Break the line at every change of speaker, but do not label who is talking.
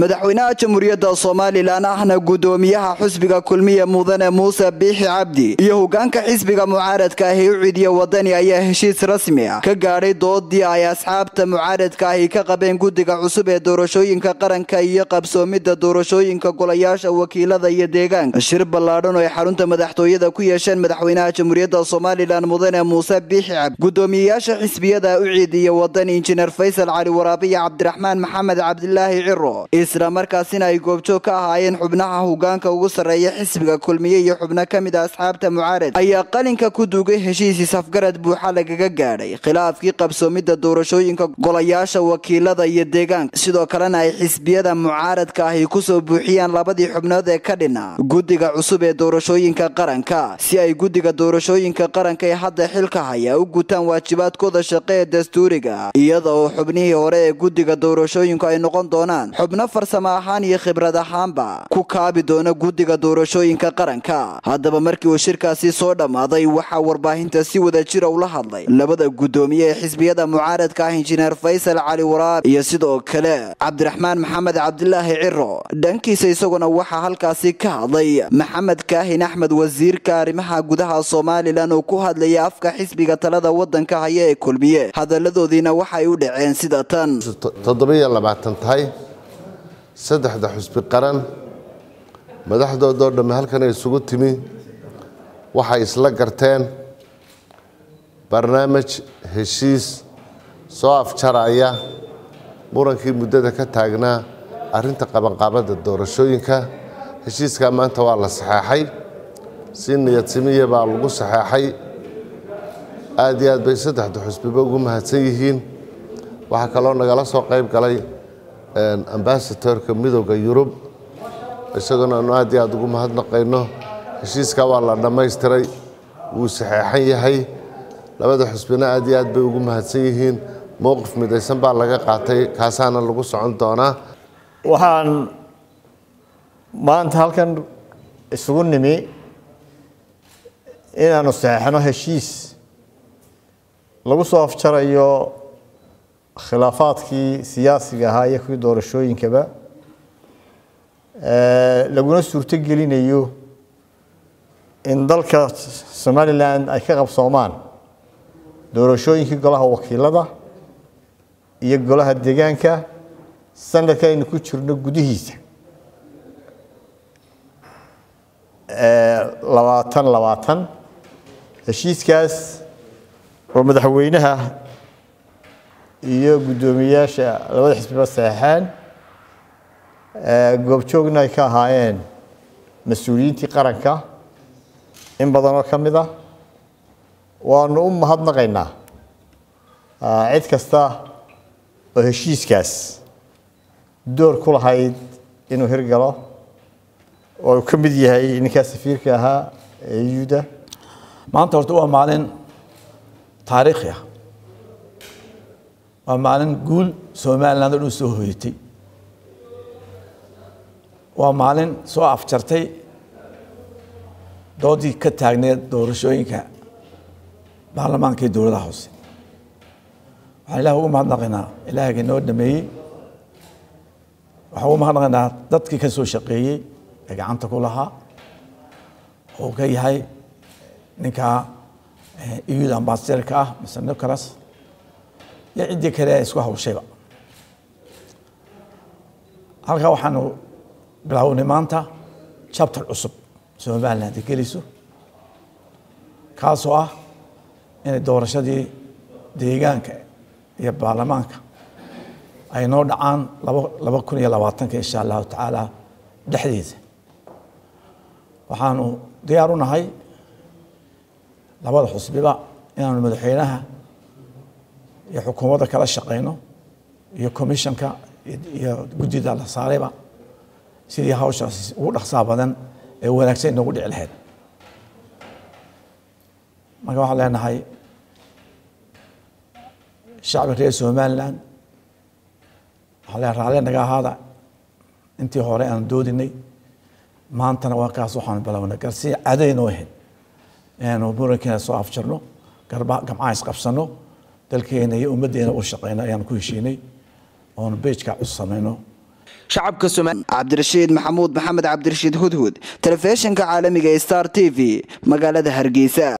madaxweynaha jamhuuriyadda somalilan ahna gudoomiyaha xusbiga kulmiye mudane muuse biixi cabdi iyo hogaanka xisbiga mucaaradka ahi u ciidiya wadani ayaa heshiis rasmi ah ka gaadhay doodii ay asxaabta mucaaradka ahi ka qabeen guddiga cusub ee doorashooyinka qaranka iyo qabsoomidda doorashooyinka golayaasha wakiilada iyo deegaanka shir ballaadhan oo ay xarunta madaxtooyada ku yeesheen madaxweynaha jamhuuriyadda somalilan mudane muuse biixi cabdi gudoomiyeyaasha xisbiyada u ciidiya wadani injineer faysal cali waraabiya cabdiraxmaan maxamed cabdilaahi ciro isla markaasina ay goobjoog ka ahaayeen xubnaha hogaanka ugu sarreeya xisbiga kulmiye iyo xubno ka mid a asxaabta mucaarad ayaa qalinka ku duugay heshiisiis afgarad buuxa lagaga gaadhay khilaafkii qabsoomidda doorashooyinka golayaasha wakiilada iyo deegaanka sidoo kalena ay xisbiyada mucaaradka ahi kusoo buuxiyaan labadii xubnood ee ka dhina guddiga cusub ee doorashooyinka qaranka si ay guddiga doorashooyinka qaranka ee hadda xilka haya u gutaan waajibaadkooda shaqe ee dastuuriga iyada oo xubnihii hore ee guddiga doorashooyinku ay noqon doonaan xubno farsamo ahaan iyo khibrad ahaanba ku kaabi doona guddiga doorashooyinka qaranka haddaba markii uu shirkaasi soo dhammaaday waxaa warbaahinta si wada jira ula hadlay labada guddoomiye ee xisbiyada mucaaradka ah injineer faysal cali waraab iyo sidoo kale cabdiraxmaan maxamed cabdilaahi ciro dhankiisa isaguna waxaa halkaasi ka hadlay maxamed kaahin axmed wasiirka arrimaha gudaha somalilan oo ku hadlaya afka xisbiga talada wadanka haya ee kulmiye hadaladoodiina waxay u dhaceen sida tan
toddobiyo labaatan tahay saddexda xusbi qaran madaxdoodoo dhamme halkan ay isugu timi waxay isla garteen barnaamij heshiis soo afjaraya murankii muddada ka taagnaa arrinta qabanqaabadda doorashooyinka heshiiskaa maanta waa la saxeexay si niyadsimiya baa lagu saxeexay aad iyo aad bay saddexda xusbiba ugu mahadsan yihiin waxaa kaloo nagala soo qayb galay ambasatorka midooda yurub isaguna aanu aad iyo aad ugu mahadnaqayno heshiiskaa waa la dhammaystiray wuu saxeexan yahay labada xusbina aad iyo aad bay ugu mahadsan yihiin mowqif midaysan baa laga qaatay kaasaana lagu socon doonaa
waxaan maanta halkan isugu nimi inaanu saxeexno heshiis lagu soo afjarayo khilaafaadkii siyaasiga ahaa iyo kuwii doorashooyinkaba laguna suurto gelinayo in dalka somalilan ay ka qabsoomaan doorashooyinkii golaha wakiilada iyo golaha deegaanka sanadka aynu ku jirno gudihiisa labaatan labaatan heshiiskaas oo madaxweynaha iyo guddoomiyeyaasha labada xisbiba saxeexeen goobjoogna ay ka ahaayeen mas-uuliyiintii qaranka in badanoo ka mid ah waanu u mahadnaqaynaa cid kasta oo heshiiskaas door ku lahayd inuu hirgalo oo uu ka mid yahay ninkaa safiirka ahaa ee yuda
maanta horta waa maalin taariikhi ah waa maalin guul somaliland oo dhan soo hoyatay waa maalin soo afjartay doodii ka taagneed doorashooyinka baarlamaanka iyo dowladaha hoose waxaan ilaah ugu mahadnaqaynaa ilaahga noo dhameeyey waxaan ugu mahadnaqaynaa dadkii ka soo shaqeeyey ee gacanta ku lahaa oo ka yahay ninka euda ambasaderka ah mr nicholas iyo ciddii kale ee isku hawshayba halkaa waxaanu bilaawnay maanta chapter cusub somaliland ay gelayso kaasoo ah inay doorashadii deegaanka iyo baarlamaanka ay noo dhacaan laba laba kun iyo labaatanka insha allahu tacaala dhexdeeda waxaanu diyaar u nahay labada xusbiba inaanu madaxweynaha iyo xukuumadda kala shaqayno iyo commissionka iyo guddida la saarayba sidii hawshaas ugu dhaqsaa badan ee wanaagsan inoogu dhici lahayd marka waxaan leenahay shacbi reer somaliland waxaa leen raalle naga ahaada intii hore aan doodinay maantana waa kaas waxaanu bilownay garsi cadaynoo ahayd inaanu murankeena soo afjarno gamcaha isqabsano dalkeena iyo ummaddeena u shaqeyno ayaan ku heshiinay oonu bejka cus samayno
shacabka Soomaaliya
cabdirashiid maxamuud maxamed cabdirashiid hudhud telefishinka caalamiga star t v magaalada hargeysa